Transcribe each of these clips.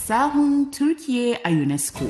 Sahun Turkiye a UNESCO.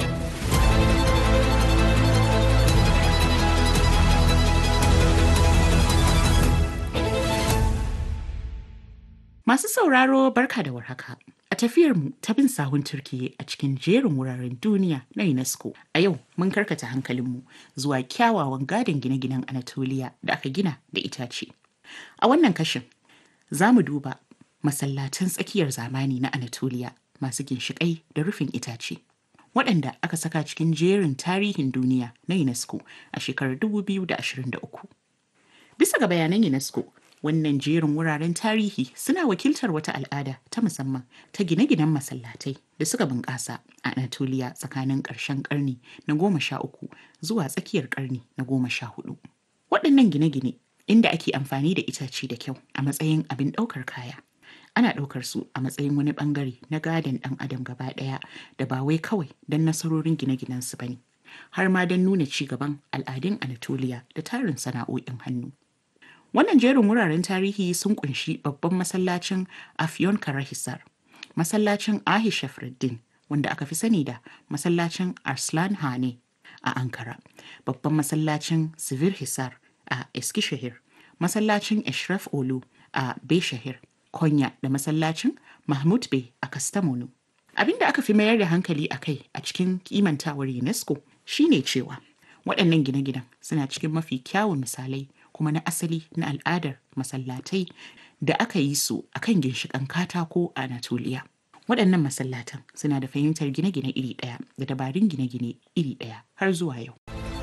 Masu sauraro barka da warhaka. A tafiyarmu ta bin sahun Turkiye a cikin jerin wuraren duniya na UNESCO. A yau mun karkata hankalinmu zuwa kyawawan gadon gine-ginen Anatolia da aka gina da itace. A wannan kashin za mu duba masallatan tsakiyar zamani na Anatolia masu ginshiƙai da rufin itace. Waɗanda aka saka cikin jerin tarihin duniya na UNESCO a shekarar 2023. Bisa ga bayanan UNESCO, wannan jerin wuraren tarihi suna wakiltar wata al'ada ta musamman ta gine-ginen masallatai da suka bunƙasa a Anatolia tsakanin ƙarshen ƙarni na goma sha uku zuwa tsakiyar ƙarni na goma sha hudu. Waɗannan gine-gine inda ake amfani da itace da kyau a matsayin abin ɗaukar kaya. Ana ɗaukar su a matsayin wani ɓangare na gadon ɗan adam gaba ɗaya da ba wai kawai don nasarorin gine-ginen su bane, har ma don nuna ci gaban al'adun Anatolia da tarin sana'o'in hannu. Wannan jerin wuraren tarihi sun kunshi babban masallacin Afyon Karahisar, masallacin Ahi Shafruddin wanda aka fi sani da masallacin Arslan Hane a Ankara, babban masallacin Sivir Hisar a Eskishehir, masallacin Eshraf Olu a Beshahir, Konya da masallacin Mahmud Bey a Kastamonu. Abin da aka fi mayar da hankali a kai a cikin kimantawar UNESCO shine cewa waɗannan gine-ginen suna cikin mafi kyawun misalai kuma na asali na al'adar masallatai da aka yi su a kan ginshiƙan katako a Anatolia. Waɗannan masallatan suna da fahimtar gine-gine iri ɗaya da dabarun gine-gine iri ɗaya har zuwa yau.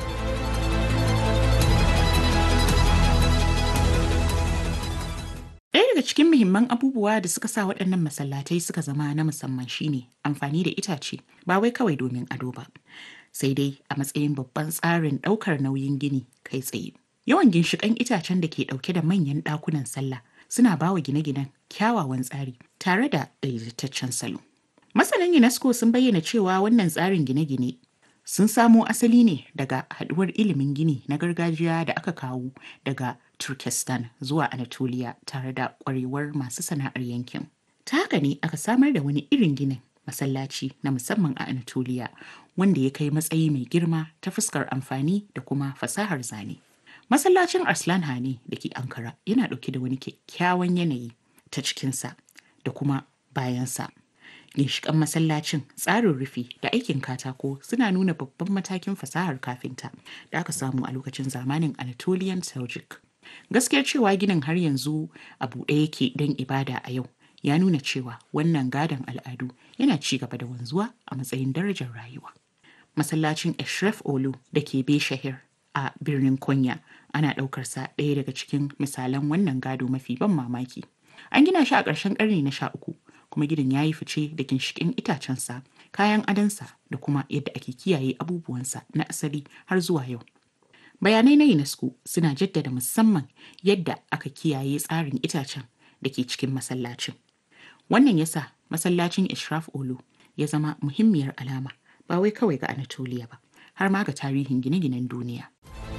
Ɗaya daga cikin muhimman abubuwa da suka sa waɗannan masallatai suka zama na musamman shine amfani da itace ba wai kawai domin ado ba, sai dai a matsayin babban tsarin ɗaukar nauyin gini kai tsaye. Yawan ginshiƙan itacen da ke ɗauke da manyan ɗakunan sallah suna ba wa gine-ginen kyawawan tsari tare da daidaitaccen salo. Masanan UNESCO sun bayyana cewa wannan tsarin gine-gine sun samo asali ne daga haɗuwar ilimin gini na gargajiya da aka kawo daga Turkestan zuwa Anatolia tare da ƙwarewar masu sana'ar yankin. Ta haka ne aka samar da wani irin ginin masallaci na musamman a Anatolia wanda ya kai matsayi mai girma ta fuskar amfani da kuma fasahar zane. Masallacin Arslan Hane da ke Ankara yana ɗauke da wani kyakkyawan yanayi ta cikinsa da kuma bayansa. Ginshiƙan masallacin tsarin rufi da aikin katako suna nuna babban matakin fasahar kafinta da aka samu a lokacin zamanin Anatolian Seljuk. Gaskiyar cewa ginin har yanzu a buɗe yake don ibada a yau ya nuna cewa wannan gadon al'adu yana ci gaba da wanzuwa a matsayin darajar rayuwa. Masallacin Eshref Olu da ke Beshahir a birnin Konya ana ɗaukarsa ɗaya daga cikin misalan wannan gado mafi ban mamaki. An gina shi a ƙarshen ƙarni na sha uku kuma gidan ya yi fice da ginshiƙin itacensa, kayan adonsa da kuma yadda ake kiyaye abubuwansa na asali har zuwa yau. Bayanai na UNESCO suna jaddada musamman yadda aka kiyaye tsarin itacen da ke cikin masallacin. Wannan yasa masallacin Ishraf Olo ya zama muhimmiyar alama ba wai kawai ga Anatolia ba, har ma ga tarihin gine-ginen duniya.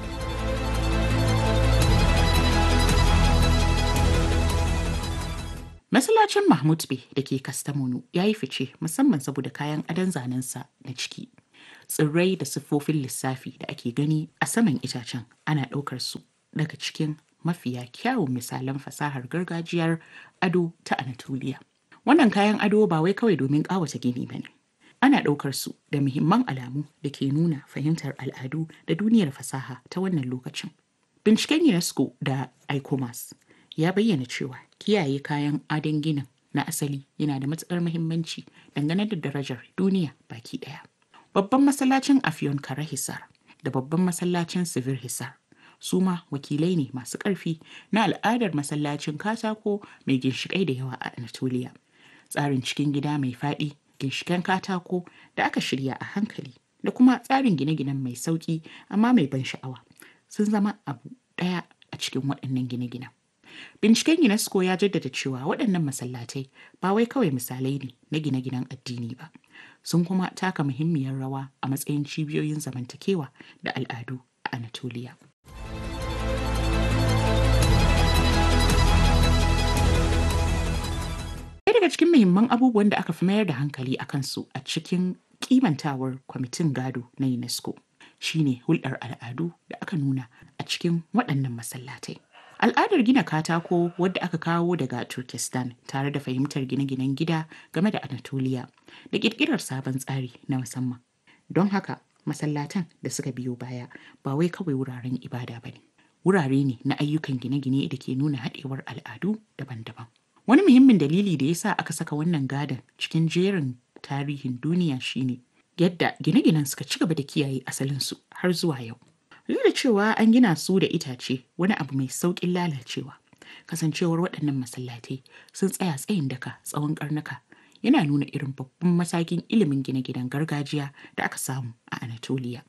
Masallacin Mahmud Bey da ke Kastamonu ya yi fice musamman saboda kayan adon zanensa na ciki. Tsirrai da siffofin lissafi da ake gani a saman itacen ana ɗaukar su daga cikin mafiya kyawun misalan fasahar gargajiyar ado ta Anatolia. Wannan kayan ado ba wai kawai domin ƙawata gini ba ne. Ana ɗaukar su da muhimman alamu da ke nuna fahimtar al'adu da duniyar fasaha ta wannan lokacin. Binciken UNESCO da ICOMAS ya bayyana cewa kiyaye kayan adon ginin na asali yana da matuƙar muhimmanci dangane da darajar duniya baki ɗaya. Babban masallacin Afyon Karahisar da babban masallacin Sivir Hisar su ma wakilai ne masu ƙarfi na al'adar masallacin katako mai ginshiƙai da yawa a Anatolia. Tsarin cikin gida mai faɗi, ginshiƙan katako da aka shirya a hankali da kuma tsarin gine-ginen mai sauƙi amma mai ban sha'awa sun zama abu ɗaya a cikin waɗannan gine-ginen. Binciken UNESCO ya jaddada cewa waɗannan masallatai ba wai kawai misalai ne na gine-ginen addini ba, sun kuma taka muhimmiyar rawa a matsayin cibiyoyin zamantakewa da al'adu a Anatolia. daga cikin muhimman abubuwan da aka fi mayar da hankali a kansu a cikin kimantawar kwamitin gado na UNESCO shine hulɗar al'adu da aka nuna a cikin waɗannan masallatai. Al'adar gina katako wadda aka kawo daga Turkestan tare da fahimtar gine-ginen gida game da Anatolia da ƙirƙirar sabon tsari na musamman. Don haka masallatan da suka biyo baya ba wai kawai wuraren ibada ba ne. Wurare ne na ayyukan gine-gine da ke nuna haɗewar al'adu daban-daban. Wani muhimmin dalili da ya sa aka saka wannan gadon cikin jerin tarihin duniya shine yadda gine-ginen suka ci gaba da kiyaye asalinsu har zuwa yau. Duk da cewa an gina su da itace wani abu mai sauƙin lalacewa. Kasancewar waɗannan masallatai sun tsaya tsayin daka tsawon ƙarnuka yana nuna irin babban matakin ilimin gine-ginen gargajiya da aka samu a Anatolia.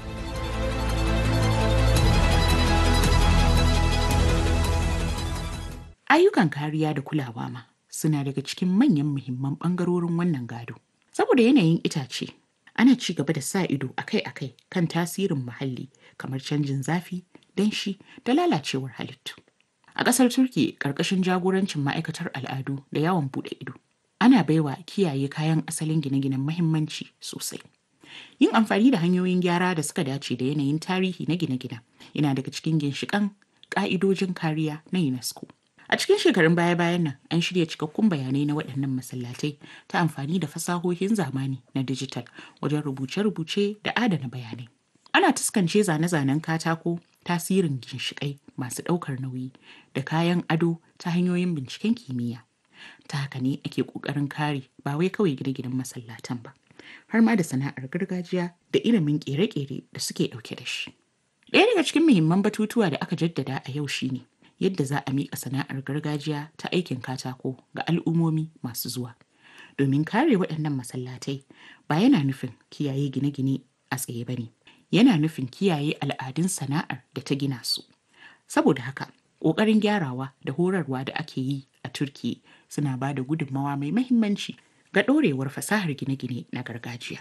Ayyukan kariya da kulawa ma suna daga cikin manyan muhimman ɓangarorin wannan gado. Saboda yanayin itace, ana ci gaba da sa ido akai-akai kan tasirin muhalli kamar canjin zafi, danshi da lalacewar halittu. A ƙasar Turki ƙarƙashin jagorancin ma'aikatar al'adu da yawon buɗe ido, ana baiwa kiyaye kayan asalin gine-ginen mahimmanci sosai. Yin amfani da hanyoyin gyara da suka dace da yanayin tarihi na gine-ginen yana daga cikin ginshiƙan ƙa'idojin kariya na UNESCO. A cikin shekarun baya-bayan nan an shirya cikakkun bayanai na waɗannan masallatai ta amfani da fasahohin zamani na dijital wajen rubuce-rubuce da adana bayanai. Ana tuskance zane-zanen katako, tasirin ginshiƙai masu ɗaukar nauyi da kayan ado ta hanyoyin binciken kimiyya. Ta haka ne ake ƙoƙarin kare ba wai kawai gine-ginen masallatan ba, har ma da sana'ar gargajiya da ilimin ƙere-ƙere da suke ɗauke da shi. Ɗaya daga cikin muhimman batutuwa da aka jaddada a yau shine yadda za a miƙa sana'ar gargajiya ta aikin katako ga al'ummomi masu zuwa. Domin kare waɗannan masallatai ba yana nufin kiyaye gine-gine a tsaye ba ne, yana nufin kiyaye al'adun sana'ar da ta gina su. Saboda haka, ƙoƙarin gyarawa da horarwa da ake yi a Turki suna ba da gudunmawa mai mahimmanci ga ɗorewar fasahar gine-gine na gargajiya.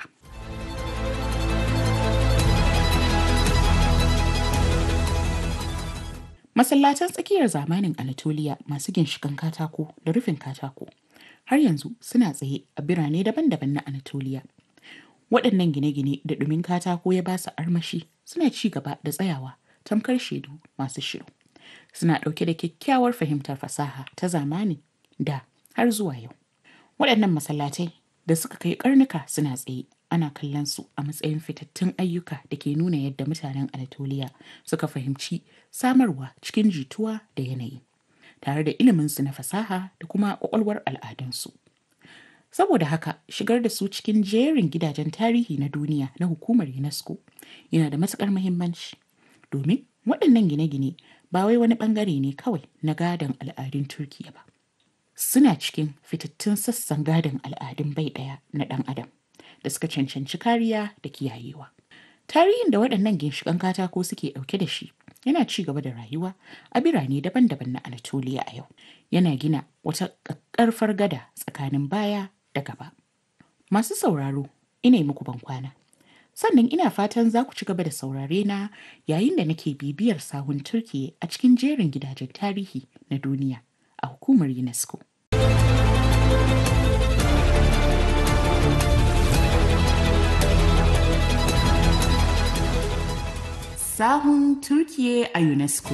Masallatan tsakiyar zamanin Anatolia masu ginshikan katako da rufin katako har yanzu suna tsaye a birane daban-daban na Anatolia. Waɗannan gine-gine da ɗumin katako ya ba su armashi suna ci gaba da tsayawa tamkar shaidu masu shiru. Suna ɗauke da kyakkyawar fahimtar fasaha ta zamani da har zuwa yau. Waɗannan masallatai da suka kai karnuka suna tsaye ana kallon su a matsayin fitattun ayyuka da ke nuna yadda mutanen Anatolia suka fahimci samarwa cikin jituwa da yanayi tare da iliminsu na fasaha da kuma ƙwaƙwalwar al'adunsu. Saboda haka shigar da su cikin jerin gidajen tarihi na duniya na hukumar UNESCO yana da matuƙar muhimmanci domin waɗannan gine-gine ba wai wani ɓangare ne kawai na gadon al'adun Turkiya ba. Suna cikin fitattun sassan gadon al'adun bai ɗaya na ɗan adam. da suka cancanci kariya da kiyayewa. Tarihin da waɗannan ginshiƙan katako suke ɗauke da shi yana ci gaba da rayuwa a birane daban-daban na Anatolia a yau. Yana gina wata ƙaƙƙarfar gada tsakanin baya da gaba. Masu sauraro, ina muku ban kwana. Sannan ina fatan za ku ci gaba da saurare na yayin da nake bibiyar sahun Turkiye a cikin jerin gidajen tarihi na duniya a hukumar UNESCO. sahun Turkiye a UNESCO.